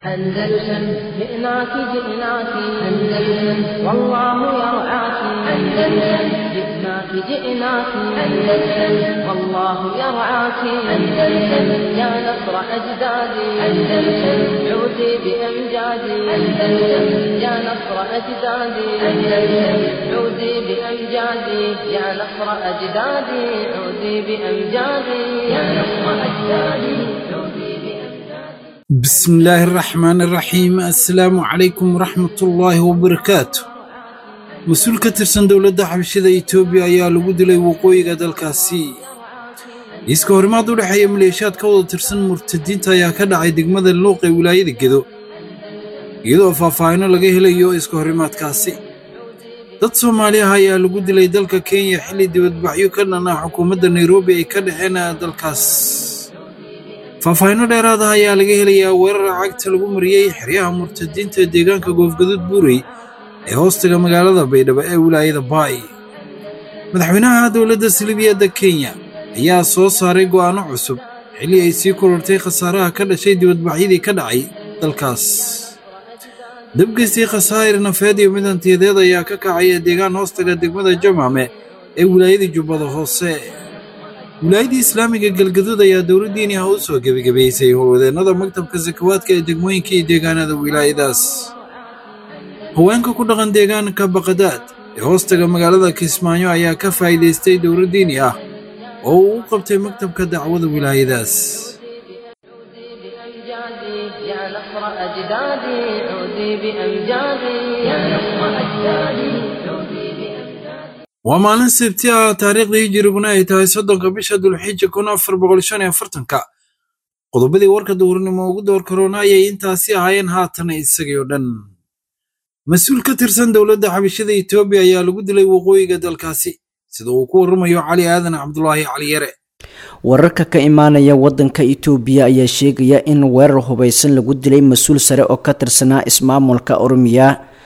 أندلسن جئناك جئناك أندلسن والله يرعاك أندلسن جئناك جئناك أندلسن والله يرعاك أندلسن يا نصر أجدادي أندلسن عودي بأمجادي أندلسن يا نصر أجدادي أندلسن عودي بأمجادي يا نصر أجدادي عودي بأمجادي يا نصر أجدادي عودي بأمجادي بسم الله الرحمن الرحيم السلام عليكم ورحمة الله وبركاته mas-uul ka tirsan dowladda xabashida etoobiya ayaa lagu dilay waqooyiga dalkaasi iiska horimaad u dhexeeya maleeshiyaad ka wada tirsan murtadiinta ayaa ka dhacay degmada luuq ee wilaayada gedo iyadoo faahfaahino laga helayo iska horimaadkaasi dad soomaali ah ayaa lagu dilay dalka kenya xilli dibadbaxyo ka dhan ah xukuumadda nairobi ay ka dhexeen dalkaas faahfaahino dheeraad ah ayaa laga helayaa weerar cagta lagu mariyey xeryaha murtadiinta ee deegaanka goofgaduud buurey ee hoostaga magaalada baydhabo ee wilaayada baay madaxweynaha dowladda salibiyadda kenya ayaa soo saaray go'aanno cusub xilli ay sii korortay khasaaraha ka dhashay dibadbaxyadii ka dhacay dalkaas dabgeystii khasaa'ir nafeed iyo mid hantiyadeed ayaa ka kacaya deegaan hoostaga degmada jamaame ee wilaayada jubbada hoose wilaayadii islaamiga galgaduud ayaa dowladdiini ah u soo gebagabaysay howlwadeennada maktabka sakawaadka ee degmooyinka iyo deegaanada wilaayadaas haweenka ku dhaqan deegaanka baqadaad ee hoostaga magaalada kismaayo ayaa ka faa'iidaystay dowladdiini ah oo uu u qabtay maktabka dacwada wilaayadaas بأمجادي يا نصر أجدادي عودي بأمجادي يا نصر أجدادي عودي بأمجادي waa maalin sabti ah taariikhda hijiriguna ay tahay soddonka bisha dulxija kun afar boqol shan iyo afartanka qodobadii warka duhurnimo ugu door karoona ayay intaasi ahaayeen haatana isagii oo dhan mas-uul ka tirsan dowladda xabashada etoobiya ayaa lagu dilay waqooyiga dalkaasi sida uu ku warramayo cali aadan cabdulaahi cali yare wararka ka imaanaya wadanka itoobiya ayaa sheegaya in weerar hubaysan lagu dilay mas-uul sare oo ka tirsanaa ismaamulka oromiya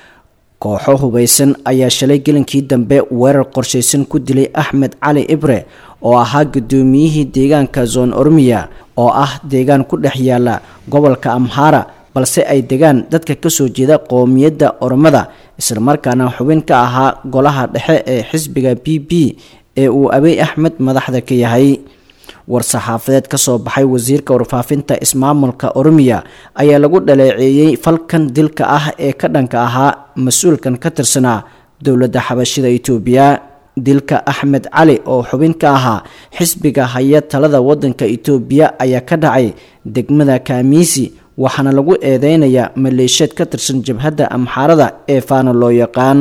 kooxo hubaysan ayaa shalay gelinkii dambe weerar qorshaysan ku dilay axmed cali ibre oo ahaa gudoomiyihii deegaanka zon oromiya oo ah deegaan ku dhex yaala gobolka amhara balse ay degaan dadka kasoo jeeda qowmiyadda oromada islamarkaana xubin ka ahaa golaha dhexe ee xisbiga b b ee uu abiy axmed madaxda ka yahay war-saxaafadeed kasoo baxay wasiirka warfaafinta ismaamulka oromiya ayaa lagu dhaleeceeyey falkan dilka ah ee ka dhanka ahaa mas-uulkan ka tirsanaa dowladda xabashida itoobiya dilka axmed cali oo xubin ka ahaa xisbiga haya talada wadanka itoobiya ayaa ka dhacay degmada kaamiisi waxaana lagu eedeynayaa maleeshiyaed ka tirsan jabhadda amxaarada ee faana loo yaqaan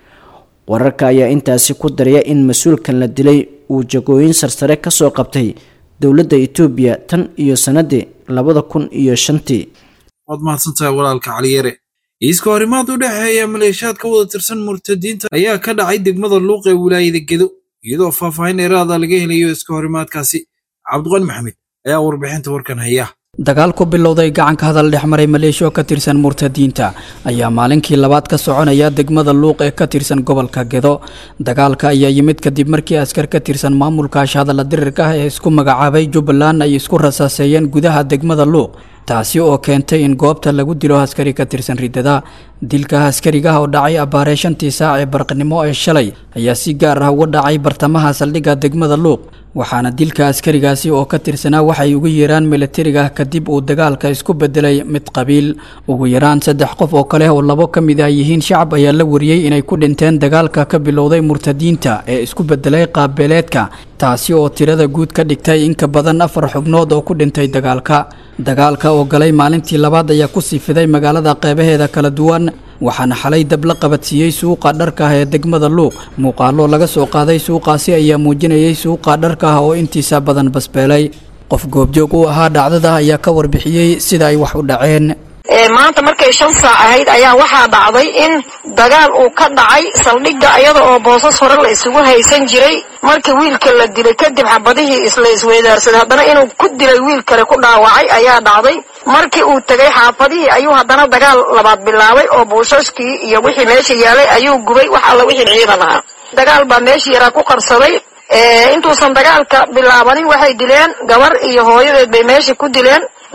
wararka ayaa intaasi ku daraya in mas-uulkan la dilay uu jagooyin sarsare kasoo qabtay dowladda itoobiya tan iyo sanadii labada kun iyo shantii waad mahadsantahay walaalka caliyare iiska horimaad u dhexeeya maleeshiyaad ka wada tirsan murtadiinta ayaa ka dhacay degmada luuq ee wilaayada gedo iyadoo faahfaahin dheeraada laga helayo iska horimaadkaasi cabdiqani maxamed ayaa warbixinta warkan haya dagaal ku bilowday gacanka hadal dhexmaray maleeshiya oo ka tirsan murtadiinta ayaa maalinkii labaad ka soconaya degmada luuq ee ka tirsan gobolka gedo dagaalka ayaa yimid kadib markii askar ka tirsan maamulka ashhadalla dirirka ah ee isku magacaabay jubbaland ay isku rasaaseeyeen gudaha degmada luuq taasi oo keentay in goobta lagu dilo askari ka tirsan ridada dilka askarigaha oo dhacay abbaaree shantii saac ee barqnimo ee shalay ayaa si gaar ah uga dhacay bartamaha saldhigga degmada luuq waxaana dilka askarigaasi oo ka tirsanaa waxay ugu yeeraan milatariga kadib uu dagaalka isku bedelay mid qabiil ugu yaraan saddex qof oo kale oo labo ka mid ah yihiin shacab ayaa la wariyey inay ku dhinteen dagaalka ka bilowday murtadiinta ee isku bedelay qaabbeeleedka taasi oo tirada guud ka dhigtay in ka badan afar xubnood oo ku dhintay dagaalka dagaalka oo galay maalintii labaad ayaa ku sii fiday magaalada qeybaheeda kala duwan waxaana xalay dab la qabadsiiyey suuqa dharka ah ee degmada luuq muuqaallo laga soo qaaday suuqaasi ayaa muujinayay suuqa dharka ah oo intiisa badan basbeelay qof goobjoog u ahaa dhacdada ayaa ka warbixiyey sida ay wax u dhaceen maanta markay shan saac ahayd ayaa waxaa dhacday in dagaal uu ka dhacay saldhigga iyada oo boosas hore la isugu haysan jiray markii wiilka la dilay kadib xabadihii isla isweydaarsaday haddana inuu ku dilay wiil kale ku dhaawacay ayaa dhacday markii uu tegay xaafadihii ayuu haddana dagaal labaad bilaabay oo buushashkii iyo wixii meesha yaalay ayuu gubay wax alla wixii ciidan ahaa dagaal baa meesha yaraa ku qarsaday intuusan dagaalka bilaabanin waxay dileen gabar iyo hooyadeed bay meesha ku dileen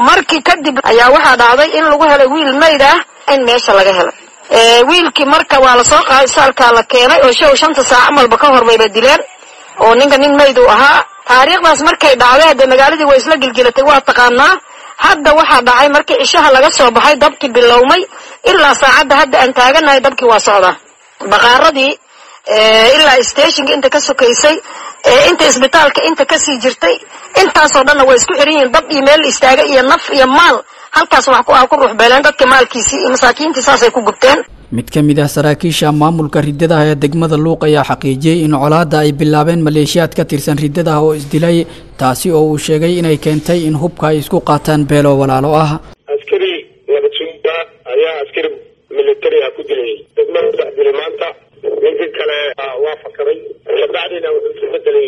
markii kadib ayaa waxaa dhacday in lagu helay wiil mayd ah in meesha laga helay wiilkii marka waa lasoo qaaday saalkaa la keenay oo show shanta saac amalba ka hor bayba dileen oo ninka nin mayd uu ahaa taariikhdaas markay dhacday hadde magaaladii way isla gilgilatay waa taqaanaa hadda waxaa dhacay markii cishaha laga soo baxay dabkii bilowmay ilaa saacadda hadda aan taaganahay dabkii waa socdaa baqaaradii ilaa stationka inta ka sokaysay inta isbitaalka inta kasii jirtay intaasoo dhanna way isku xiran yihiin dab iyo meel istaaga iyo naf iyo maal halkaas wax ku ah ku ruuxbeeleen dadka maalkiisii iyo masaakiintii saasay ku gubteen mid ka mid ah saraakiisha maamulka riddadaha ee degmada luuq ayaa xaqiijiyey in colaadda ay bilaabeen maleeshiyaad ka tirsan riddadaha oo isdilay taasi oo uu sheegay inay keentay in hubka ay isku qaataan beelo walaalo ah askari nabadsuuda ayaa askari militari ah ku dilay degmada dhex dilay maanta ninkii kale waa fakaday kabacdina wuxuu isu bedelay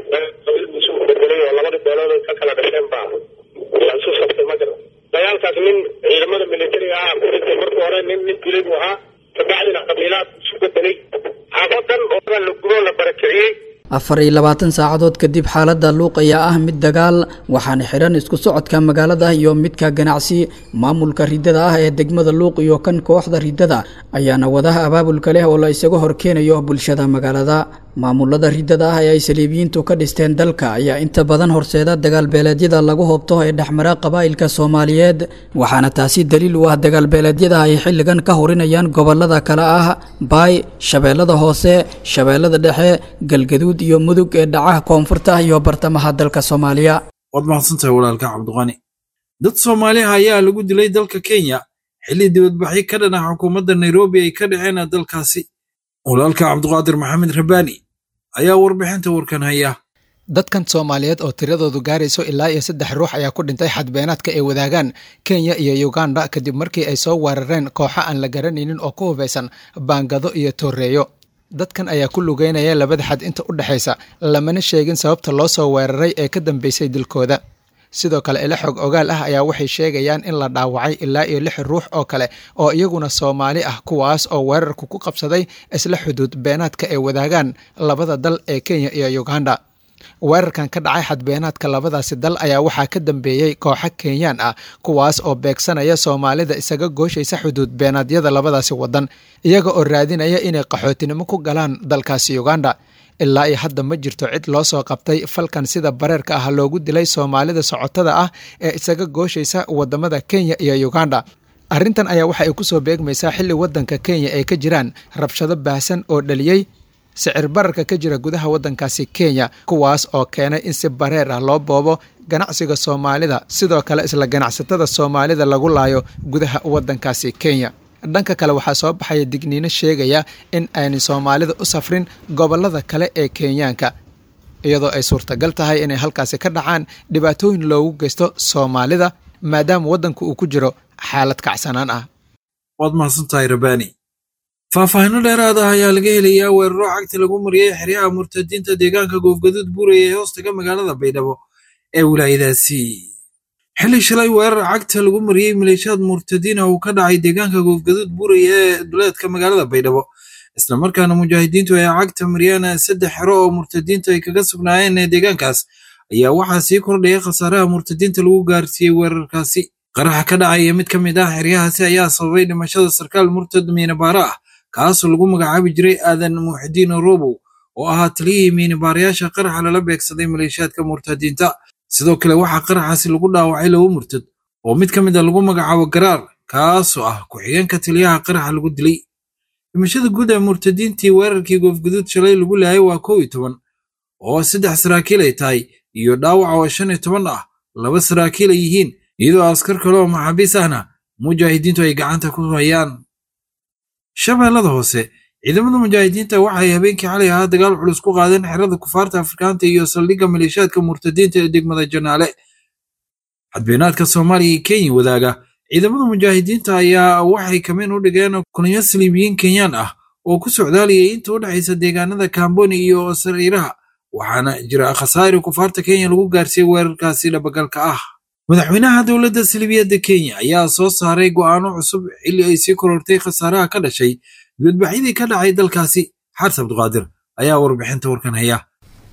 isu bedelay oo labada beelood ay ka kala dhasheen baa yaa isu sabtay ma garan dagaalkaas nin ciidamada militariga ah ku dhintay markii hore nin nin dilay buu ahaa kabacdina qabiilaad isu bedelay xaafadan oo la gubo la barakiciyey afar iyo labaatan saacadood kadib xaaladda luuq ayaa ah mid dagaal waxaana xihan isku socodka magaalada iyo midka ganacsi maamulka riddada ah ee degmada luuq iyo kan kooxda riddada ayaana wadaha abaabulka leh oo la isaga horkeenayo bulshada magaalada maamulada riddada ah ee ay saliibiyiintu ka dhisteen dalka ayaa inta badan horseeda dagaalbeeleedyada lagu hoobto ee dhexmara qabaa'ilka soomaaliyeed waxaana taasi daliil u ah dagaalbeeleedyada ay xilligan ka horinayaan gobolada kale ah baay shabeellada hoose shabeellada dhexe galgaduud iyo mudug ee dhacaha koonfurta iyo bartamaha dalka soomaaliya waad mahadsantahay walaalka cabdiqani dad soomaaliha ayaa lagu dilay dalka kenya xilli dibadbaxyo ka dhan ah xukuumadda nairobi ay ka dhaceen dalkaasi walaalka cabdiqaadir maxamed rabbaani ayaa warbixinta warkan haya dadkan soomaaliyeed oo tiradoodu gaarayso ilaa iyo saddex ruux ayaa ku dhintay xadbeenaadka ay wadaagaan kenya iyo uganda kadib markii ay soo weerareen kooxo aan la garanaynin oo ku hubaysan baangado iyo tooreeyo dadkan ayaa ku lugeynaya labada xad inta u dhexaysa lamana sheegin sababta loo soo weeraray ee ka dambeysay dilkooda sidoo kale ila xog ogaal ah ayaa waxay sheegayaan in la dhaawacay ilaa iyo lix ruux oo kale oo iyaguna soomaali ah kuwaas oo weerarku ku qabsaday isla xuduud beenaadka ay wadaagaan labada dal ee kenya iyo uganda weerarkan ka dhacay xadbeenaadka labadaasi dal ayaa waxaa ka dambeeyey kooxo kenyaan ah kuwaas oo beegsanaya soomaalida isaga gooshaysa xuduud beenaadyada labadaasi wadan iyaga oo raadinaya inay qaxootinimo ku galaan dalkaasi uganda ilaa iyo hadda ma jirto cid loo soo qabtay falkan sida bareerka ah loogu dilay soomaalida socotada ah ee isaga gooshaysa wadamada kenya iyo uganda arrintan ayaa waxa ay kusoo beegmaysaa xilli wadanka kenya ay ka jiraan rabshado baahsan oo dhaliyey sicir bararka ka jira gudaha waddankaasi kenya kuwaas oo keenay in si bareer ah loo boobo ganacsiga soomaalida sidoo kale isla ganacsatada soomaalida lagu laayo gudaha waddankaasi kenya dhanka kale waxaa soo baxaya digniino sheegaya in aanay soomaalida u safrin gobollada kale ee kenyaanka iyadoo ay suurtagal tahay inay halkaasi ka dhacaan dhibaatooyin loogu geysto soomaalida maadaama waddanku uu ku jiro xaalad kacsanaan ah waad mahadsantahay rabbaani faahfaahino dheeraad ah ayaa laga helayaa weeraro cagti lagu mariyey xeryaha murtadiinta deegaanka goofgaduud buuraya ee hoostaga magaalada baydhabo ee wilaayadaasi xilli shalay weerar cagta lagu mariyey maleeshiyaad murtadiin ah uu ka dhacay deegaanka goofgaduud buuraya ee duleedka magaalada baydhabo islamarkaana mujaahidiintu ay cagta mariyeen saddex xero oo murtadiintu ay kaga sugnaayeen ee deegaankaas ayaa waxaa sii kordhaya khasaaraha murtadiinta lagu gaarsiiyey weerarkaasi qaraxa ka dhacaya mid ka mid ah xeryahaasi ayaa sababay dhimashada sarkaal murtad miinabaara ah kaasoo lagu magacaabi jiray aadan muuxidiin robow oo ahaa taliyihii miinabaarayaasha qaraxa lala beegsaday maleeshiyaadka murtadiinta sidoo kale waxaa qaraxaasi lagu dhaawacay laba murtad oo mid ka mid a lagu magacaabo garaar kaasoo ah ku-xigeenka taliyaha qaraxa lagu dilay dhimashada guud ee murtadiintii weerarkii goofguduud shalay lagu laayay waa kow iyo toban oo saddex saraakiil ay tahay iyo dhaawac oo shan iyo toban ah laba saraakiil ay yihiin iyadoo askar kale oo maxaabiis ahna mujaahidiintu ay gacanta ku hayaan shabeellada hoose ciidamada mujaahidiinta waxay habeenkii xalay ahaa dagaal culus ku qaadeen xerada kufaarta afrikaanta iyo saldhigga maleeshiyaadka murtadiinta ee degmada janaale xadbeenaadka soomaaliya iyo kenya wadaaga ciidamada mujaahidiinta ayaa waxay kameen u dhigeen kulanyo saliibiyiin kenyaan ah oo ku socdaalayay inta u dhexaysa deegaanada kamboni iyo sariiraha waxaana jira khasaari kufaarta kenya lagu gaarsiiyey weerarkaasi dhabagalka ah madaxweynaha dowladda salibiyadda kenya ayaa soo saaray go'aano cusub xilli ay sii korortay khasaaraha ka dhashay dibadbaxyadii ka dhacay dalkaasi xaris abduqaadir ayaa warbixinta warkan haya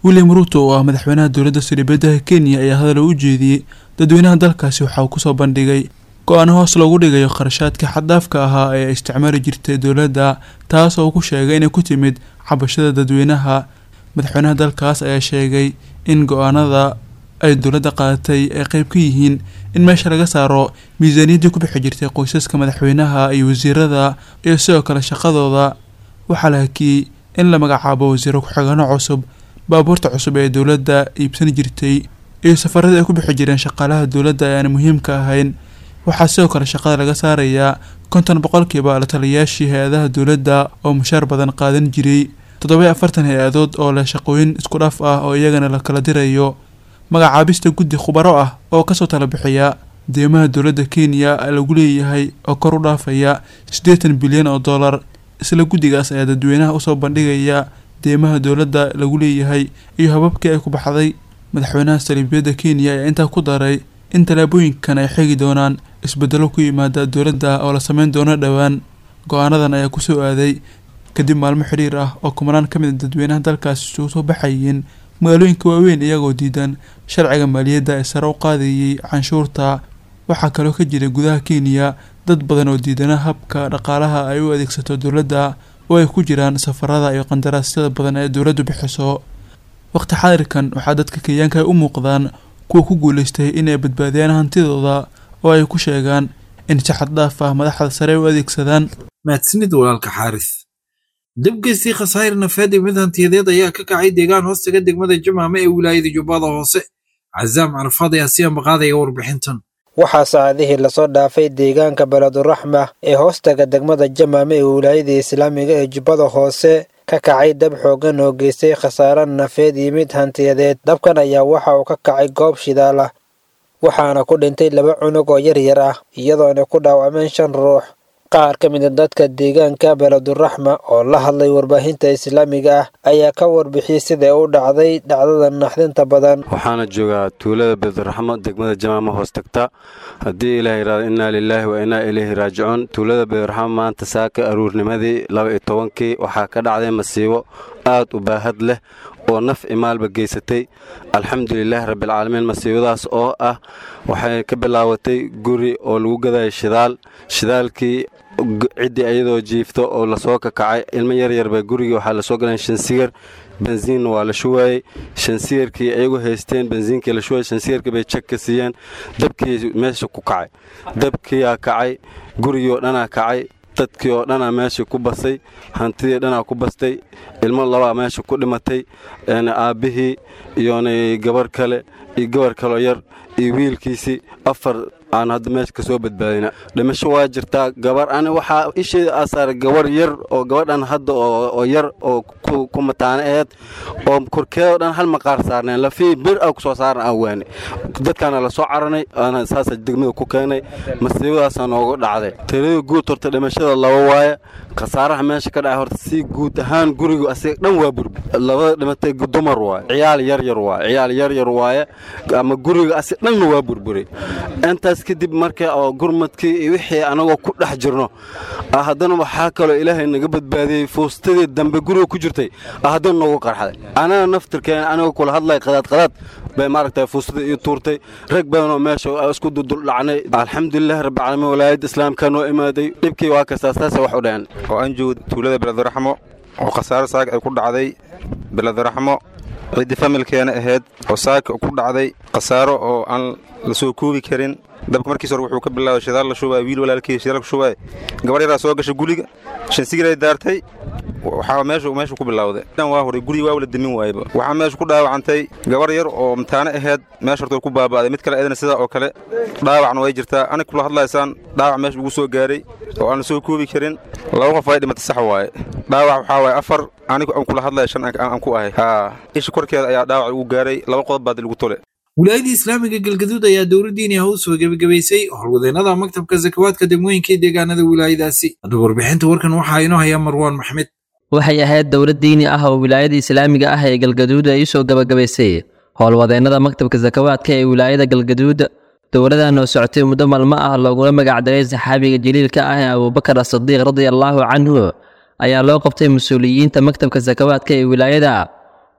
william ruuto oo ah madaxweynaha dowladda sariibadaha kenya ayaa hadal u jeediyey dadweynaha dalkaasi waxa uu kusoo bandhigay go-aano hoos loogu dhigayo kharashaadka xaddaafka ahaa ee ay isticmaali jirtay dowladda taas oo ku sheegay inay ku timid cabashada dadweynaha madaxweynaha dalkaas ayaa sheegay in go-aanada ay dowladda qaadatay ay qeyb ka yihiin in meesha laga saaro miisaaniyaddii ku bixi jirtay qoysaska madaxweynaha iyo wasiirada iyo sidoo kale shaqadooda waxaa la hakiyey in la magacaabo wasiiro ku-xigano cusub baabuurta cusub ee dowladda iibsan jirtay iyo safaradii ay ku bixi jireen shaqaalaha dowladda ee aan muhiimka ahayn waxaa sidoo kale shaqada laga saarayaa konton boqolkiiba la taliyayaashii hay-adaha dowladda oo mushaar badan qaadan jiray toddoba afartan hay-adood oo leh shaqooyin isku dhaf ah oo iyagana la kala dirayo magacaabista guddi khubaro ah oo kasoo tala bixiya deymaha dowladda kenya lagu leeyahay oo kor u dhaafaya siddeetan bilyan oo dollar isla guddigaas ayaa dadweynaha usoo bandhigaya deymaha dowladda lagu leeyahay iyo hababkii ay ku baxday madaxweynaha saliibiyadda kenya ayaa intaa ku daray in tallaabooyinkan ay xigi doonaan isbedelo ku yimaada dowladda oo la sameyn doono dhowaan go-aanadan ayaa kusoo aaday kadib maalmo xidhiir ah oo kumanaan ka mid a dadweynaha dalkaasi isugu soo baxayeen magaalooyinka waaweyn iyagoo diidan sharciga maaliyadda ee sare u qaadayay canshuurta waxaa kaloo ka jira gudaha kenya dad badan oo diidana habka dhaqaalaha ay u adeegsato dowladda oo ay ku jiraan safarada iyo qandaraasyada badan ee dowladdu bixiso waqti xaadirkan waxaa dadka kenyaanka ay u muuqdaan kuwa ku guuleystay inay badbaadiyaan hantidooda oo ay ku sheegaan in si xad dhaaf ah madaxda sare u adeegsadaan mahadsanid walaalka xaaris debgeystii khasaa'ir nafeed iyo mid hantiyadeed ayaa ka kacay deegaan hoostaga degmada jamaame ee wilaayada jubbada hoose cazaam carafaad ayaa si ambaqaadaya warbixintan waxaa saacadihii lasoo dhaafay deegaanka beleduraxma ee hoostaga degmada jamaame ee wilaayada islaamiga ee jubbada hoose ka kacay dab xoogan oo geystay khasaare nafeed iyo mid hantiyadeed dabkan ayaa waxa uu ka kacay goob shidaal ah waxaana ku dhintay laba cunug oo yar yar ah iyadoona ku dhaawacmeen shan ruux qaar ka mid a dadka deegaanka beleduraxma oo la hadlay warbaahinta islaamiga ah ayaa ka warbixiyey siday u dhacday dhacdada naxdinta badan waxaana joogaa tuulada beleduraxmo degmada jamaama hoos tagta haddii ilaah yidhahdo innaa lilaahi wa innaa ilayhi raajicuun tuulada beleduraxmo maanta saaka aruurnimadii laba iyo tobankii waxaa ka dhacday masiibo aad u baahad leh oo naf imaalba geysatay alxamdulilaahi rabbialcaalamiin masiibadaas oo ah waxay ka bilaabatay guri oo lagu gadaya shidaal shidaalkii ciddii ayadoo jiifto oo lasoo kakacay ilmo yaryarba gurigii waxaa lasoo galeen shansigar bensiinna waa la shuwaayey shansigarkii ayagu haysteen bensiinkii la shuwayey shansigarkii bay jag ka siiyeen dabkii meesha ku kacay dabkiyaa kacay gurigii oo dhanaa kacay dadkii oo dhanaa meesha ku basay hantidii dhanaa ku bastay ilmo labaa meesha ku dhimatay aabbihii iyona gabar kale iyo gabar kaloo yar iyo wiilkiisii afar aan hadda meesha ka soo badbaadina dhimasho waa jirtaa gabar ani waxaa isheeda aasaara gabar yar oo gabadhan hadda oo yar oo ku mataane aheed oo korkeedoo dhan hal maqaar saarneen lafii bir a kusoo saaran aan waane dadkaana la soo caranay aana saasa degmada ku keenay masiibadaasaa noogu dhacday tiradii guud horta dhimashada laba waaye khasaaraha meesha ka dhacay horta si guud ahaan gurigu asiga dhan waa burbur labada dhimatay dumar waaye ciyaal yaryar waaye ciyaal yaryar waaye ama guriga asiga dhanna waa burburay intaas kadib marka oo gurmadkii iyo wixii anagoo ku dhex jirno haddana waxaa kaloo ilaahay naga badbaadiyey fuustadii dambe guriga ku jirtay haddana noogu qarxday anaga naftirkeen anigoo kula hadlay qadaad qadaad bay maaragtay fuustadii ii tuurtay rag badanoo meesha isku duduldhacnay alxamdulilahi rabbilcaalamiin walaayadda islaamka noo imaaday dhibkii waa kastaa saasa wax u dhaceen oo aan joogo tuulada beleduraxmo oo khasaaro saaka ay ku dhacday beleduraxmo ciddii familkeena ahayd oo saaka ku dhacday khasaaro oo aan la soo koobi karin dabka markiis hore wuxuu ka bilaabay shidaal la shubay wiil walaalkii shidaal ku shubay gabar yaraa soo gashay guriga shansigiray daartay waxaa meeshu meeshu ku bilowday dhan waa horay guriga waa wala demin waayba waxaa meesha ku dhaawacantay gabar yar oo mataane ahayd meesha horta ku baaba'day mid kale eedana sidaa oo kale dhaawacna way jirtaa anig kula hadlaysaan dhaawac meesha ugu soo gaaray oo aan la soo koobi karin laba qof ay dhimatay sax waaye dhaawac waxaa waaye afar anigu aan kula hadlaya shan aan ku ahay haa isha korkeeda ayaa dhaawac ugu gaaray laba qodob baad lagu tole wilaayadda islaamiga galgaduud ayaa dowladdiini ah u soo gebagabaysay howlwadeennada maktabka sakawaadka degmooyinka ee deegaanada wilaayadaasi haddaba warbixinta warkan waxaa inoo hayaa marwaan maxmed waxay ahayd dowlad diini ah oo wilaayada islaamiga ah ee galgaduud ay u soo gebagabaysay howlwadeennada maktabka sakawaadka ee wilaayada galgaduud dowladan oo socotay muddo maalmo ah loogula magacdaray saxaabiga jaliilka ah ee abuubakar asadiiq radia allaahu canhu ayaa loo qabtay mas-uuliyiinta maktabka sakawaadka ee wilaayada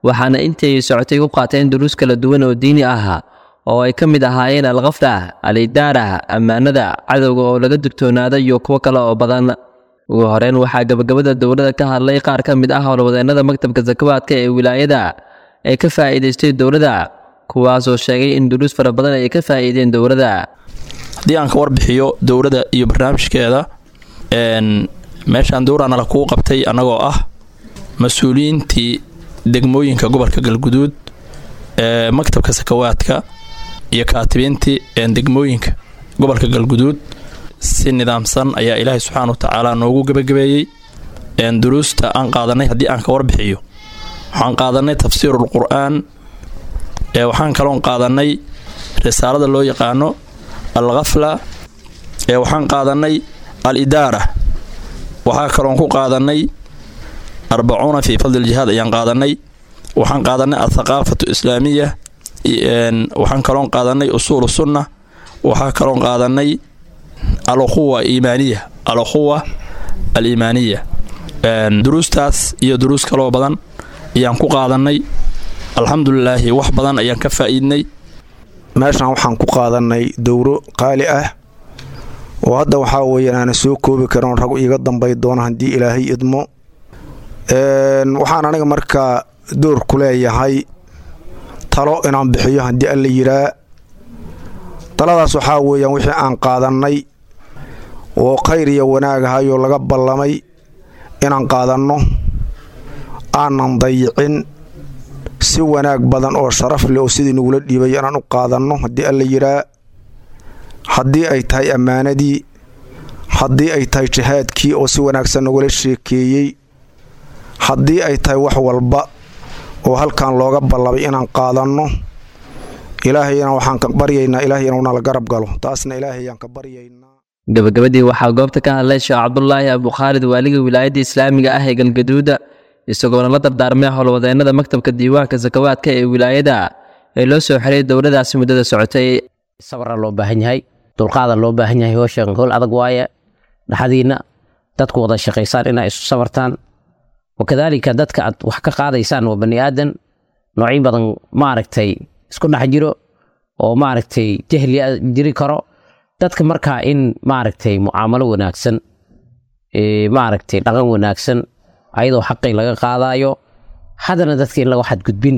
waxaana intii ay socotay ku qaateen duruus kala duwan oo diini ah oo ay ka mid ahaayeen alkhafda alidaara ammaanada cadowga oo laga digtoonaada iyo kuwo kale oo badan ugu horeyn waxaa gabagabada dowladda ka hadlay qaar ka mid ah howlwadeennada maktabka sakawaadka ee wilaayada ee ka faa'iidaystay dowladda kuwaasoo sheegay in duruus fara badan ay ka faa'iideen dowladda haddii aan ka warbixiyo dowladda iyo barnaamijkeeda meeshaan dowraana la kuu qabtay annagoo ah mas-uuliyiintii degmooyinka gobolka galguduud ee maktabka sakawaadka iyo kaatibiintii degmooyinka gobolka galguduud si nidaamsan ayaa ilaahay subxaana wa tacaala noogu gebagabeeyey duruusta aan qaadanay haddii aan ka warbixiyo waxaan qaadanay tafsiirul qur-aan waxaan kaloon qaadanay risaalada loo yaqaano al khafla waxaan qaadanay al idaara waxaa kaloon ku qaadanay arbacuuna fii fadli ljihaad ayaan qaadanay waxaan qaadanay athaqaafatu islaamiya waxaan kaloon qaadanay usuulu sunna waxaa kaloon qaadanay alukhuwa iimaaniya alukhuwa aliimaaniya duruustaas iyo duruus kaloo badan ayaan ku qaadanay alxamdulilaahi wax badan ayaan ka faa'iidnay meeshan waxaan ku qaadanay dowro qaali ah oo hadda waxaa weeyaan aana soo koobi karin rag iiga dambay doona haddii ilaahay idmo waxaan aniga markaa door ku leeyahay talo inaan bixiyo haddii alla yiraa taladaas waxaa weeyaan wixii aan qaadannay oo khayr iyo wanaag ahayoo laga ballamay inaan qaadanno aanan dayicin si wanaag badan oo sharaf leh oo sidii nagula dhiibay inaan u qaadanno haddii alla yiraa haddii ay tahay ammaanadii haddii ay tahay jihaadkii oo si wanaagsan nagula sheekeeyey haddii ay tahay wax walba oo halkan looga ballamay inaan qaadanno ilaahayna waxaan ka baryaynaa ilaahay inuu nala garab galo taasna ilaahayaan ka baryaynaa gabagabadii waxaa goobta ka hadlay sheekh cabdulaahi abukhaalid waaliga wilaayadda islaamiga ah ee galgaduuda isagoona la dardaarmay howlwadeennada maktabka diiwaanka sakawaadka ee wilaayada ee loo soo xiray dowladaasi muddada socotay sabra loo baahan yahay dulqaada loo baahan yahay howshan howl adag waaye dhaxdiinna dadku wada shaqaysaan inaa isu sabartaan wakadaalika dadka aad wax ka qaadaysaan waa bani aadan noocyo badan maaragtay isku dhex jiro oo maaragtay jahli jiri karo dadka markaa in maaragtay mucaamalo wanaagsan maaragtay dhaqan wanaagsan ayadoo xaqii laga qaadayo haddana dadka in laga xadgudbin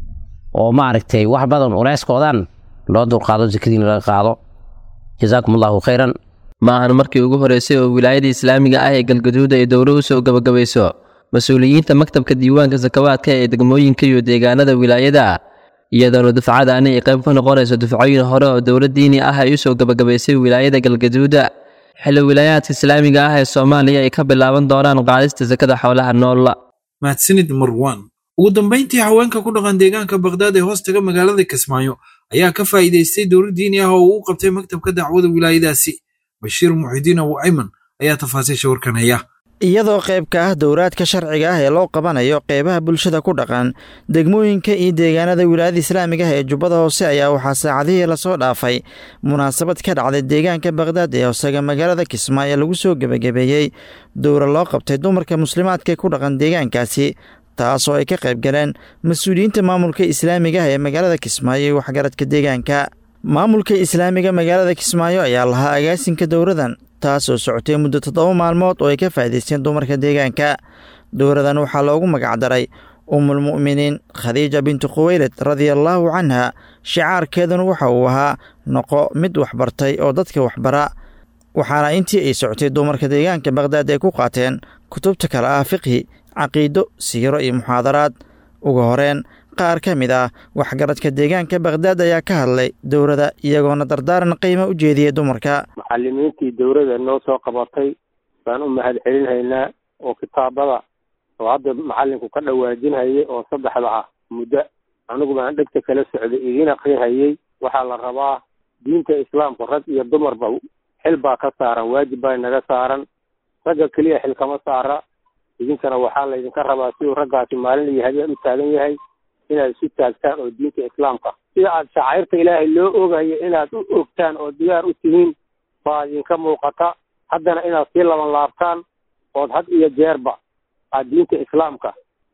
oo maaragtay wax badan culeyskoodan loo dulqaado sakadiin laga qaado jazaakum allahu khayran maahan markii ugu horeysay oo wilaayada islaamiga ah ee galgaduuda ay dowlo u soo gabagabayso mas-uuliyiinta maktabka diiwaanka sakawaadka ee degmooyinka iyo deegaanada wilaayada iyadoona dufcadaani ay qayb ka noqonayso dufcooyin hore oo dowlad diini ah ay u soo gabagabaysay wilaayada galgaduuda xilli wilaayaadka islaamiga ah ee soomaaliya ay ka bilaaban doonaan qaadista sakada xoolaha nool mahadsanid marwan ugu dambayntii haweenka ku dhaqan deegaanka bakdaad ee hoostaga magaalada kismaayo ayaa ka faa'iidaystay dowlad diini ah oo uu qabtay maktabka dacwada wilaayadaasi bashiir muxidiin abu ayman ayaa tafaasiisha warkan haya iyadoo qaybka ah dowraadka sharciga ah ee loo qabanayo qeybaha bulshada ku dhaqan degmooyinka iyo deegaanada wilaayada islaamiga ah ee jubbada hoose ayaa waxaa saacadihii lasoo dhaafay munaasabad ka dhacday deegaanka bakdaad ee hoosaga magaalada kismaayo lagu soo gebagabeeyey dowra loo qabtay dumarka muslimaadka ku dhaqan deegaankaasi taasoo ay ka qayb galeen mas-uuliyiinta maamulka islaamiga ah ee magaalada kismaayo iyo waxgaradka deegaanka maamulka islaamiga magaalada kismaayo ayaa lahaa agaasinka dowradan taas oo socotay muddo toddoba maalmood oo ay ka faa'idaysteen dumarka deegaanka dowradan waxaa loogu magacdaray umulmu'miniin khadiija bintu khuweyled radiallaahu canha shicaarkeeduna waxa uu ahaa noqo mid waxbartay oo dadka waxbara waxaana intii ay socotay dumarka deegaanka bakdaad ay ku qaateen kutubta kale ah fiqhi caqiido siiro iyo muxaadaraad ugu horeen qaar ka mid ah waxgaradka deegaanka bakdaad ayaa ka hadlay dowrada iyagoona dardaaran qiimo u jeediyey dumarka macalimiintii dowrada noo soo qabatay baan u mahad celinhaynaa oo kitaabada oo hadda macalinku ka dhawaajinhayay oo saddexda ah muddo anigu baan dhegta kala socday idiin aqrinhayay waxaa la rabaa diinta islaamku rag iyo dumarba xil baa ka saaran waajib baa inaga saaran ragga keliya xil kama saara idinkana waxaa laydinka rabaa siduu raggaasi maalin iyo habeen u taagan yahay inaad isu taagtaan oo diinta islaamka sida aad shacairta ilaahay loo ogayo inaad u ogtaan oo diyaar u tihiin baa idinka muuqata haddana inaad sii laban laabtaan ood had iyo jeerba aad diinta islaamka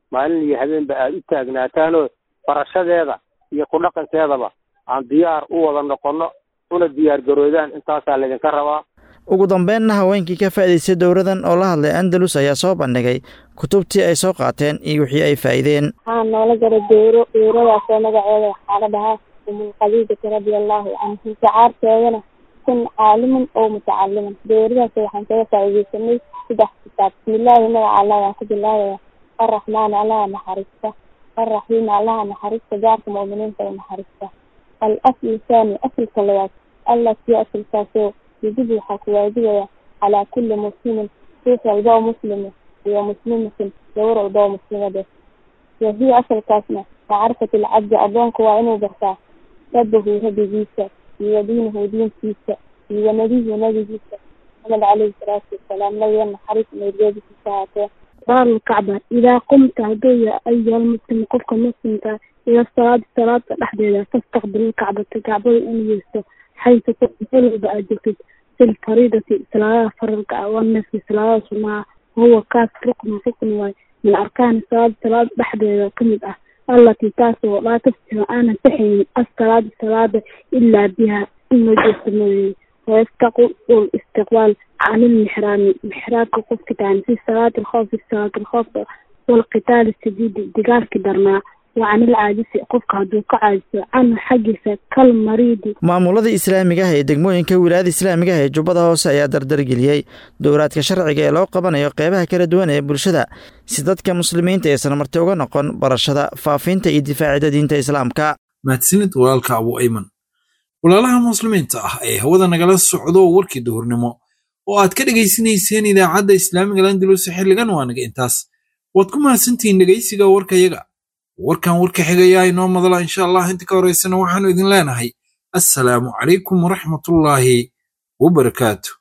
maalin iyo habeenba aada u taagnaataanoo barashadeeda iyo ku dhaqankeedaba aan diyaar u wada noqonno una diyaar garoodaan intaasaa laydinka rabaa ugu dambeynna haweenkii ka faa'iidaystay dowladan oo la hadlay andalus ayaa soo bandhigay kutubtii ay soo qaateen iyo wixii ay faa'iideen waxaa noola jara dowro dowradaasoo magaceeda waxaa la dhahaa umul khadiijata radia allahu canhu shacaarteedana kun caaliman oo mutacaliman dowradaas waxaan kaga faa'iidaysanay saddex kitaab bismillaahi magaca allah waan ku bilaabaya arraxmaan allaha naxariista arraxiim allaha naxariista gaarka mu'miniinta u naxariista al aslu thani asalka labaad allati asalkaasoo yajibu waxaa ku waajibaya calaa kulli muslimin ruux walba oo muslima iyo muslimatin gabar walba oo muslimada wahiya asalkaasna macrifat alcabdi addoonka waa inuu bartaa rabbahu rabbigiisa iyo diinahu diintiisa iyo nabihu nabigiisa maxamed caleyhi salaatu wasalaam nabiga naxariis meergeedikiisa haatee baalkacba idaa qumta hadduu ya ayuha almuslim qofka muslimka ila salaada salaada dhexdeeda fastaqbil kacbata kacbada inuu yeesto xaysu meel walba aad joogtid fil fariidati salaadaha faralka ah wanafsi salaadaha sunaha huwa kaas ruknu rukn waay min arkaani salaada salaada dhexdeeda kamid ah allatii taasoo laa tafsiru aanan saxaynin assalaada salaada ilaa biha in la jeesto mooye wayastaqul istiqbaal can ilmixraami mixraabka qofka tahan fi salaati alkhoof fi salaati alkhoof walqitaali sadiidi digaalkii darnaa wa can ilcaajisi qofka hadduu ka caajiso canhu xaggiisa kal mariidi maamulada islaamiga ah ee degmooyinka wilaayada islaamiga ah ee jubbada hoose ayaa dardargeliyey dowraadka sharciga ee loo qabanayo qeybaha kala duwan ee bulshada si dadka muslimiinta aysan marti uga noqon barashada faafinta iyo difaacida diinta islaamka mahadsanid walaalka abu ayman walaalaha muslimiinta ah ee hawada nagala socdo warkii duhurnimo oo aad ka dhegaysanayseen idaacadda islaamiga landalus xilligan waa naga intaas waad ku mahadsantihiin dhegaysiga warkayaga warkan warka xigayaa inoo madala insha allah inta ka horaysana waxaanu idin leenahay assalaamu calaykum waraxmatullaahi wabarakaatu